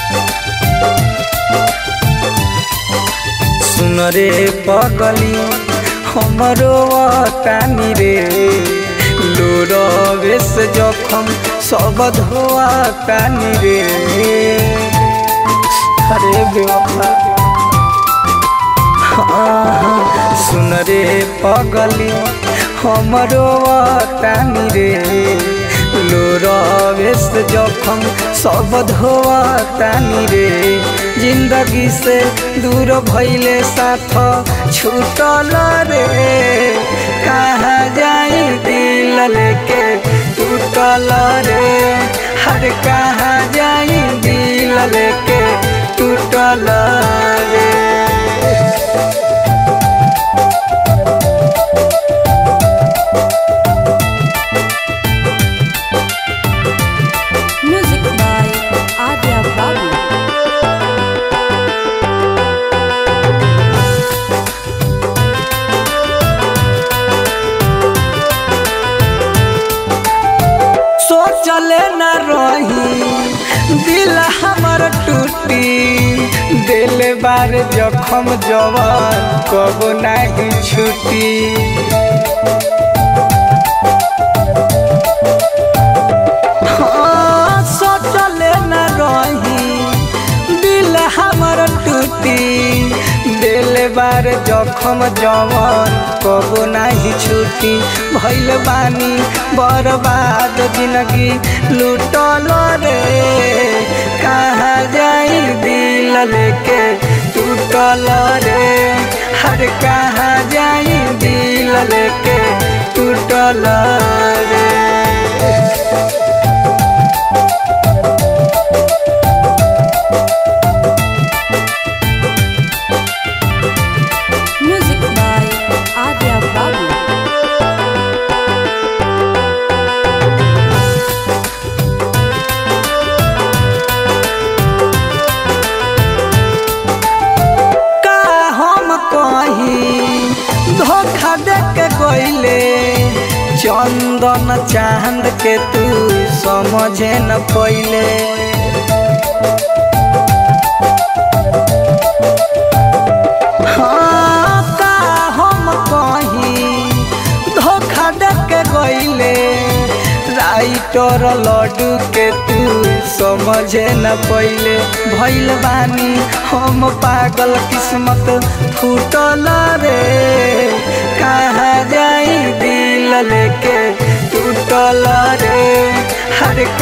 सुन रे पगली हमरो तानी रे लोर बेस जखम सब धोआ तानी रे अरे बेवफा हाँ, सुन रे पगली हमरो तानी रे लोर बेस जखम सब धोआ तानी रे जिंदगी से दूर भैले साथ छूटल रे कहाँ जाई दिल लेके टूटल रे हर कहाँ जाई दिल लेके टूटल रे Music by Adya Babu. सोचले न रही दिल हमर टूटी दिल बार जखम जवान कब नहीं छुटी हाँ, सोचले न रही दिल हमर टूटी दिल बार जखम जवान कब नहीं छुटी भैल बानी बर्बाद जिंदगी लूटल रे कहाँ जाई दिल लेके टूटल रे हर कहाँ जाई दिल लेके टूटल रे Music by Adya Babu. का हम कही धोखा दे के गईले चंदन चांद के तू समझे न पहिले हाँ, का हम कही धोखा दे के गईले राइटर लड्डू के तू समझे न पहिले भैल बानी हम पागल किस्मत फूटल रे कहाँ जाई दिल लेके टूटल रे हर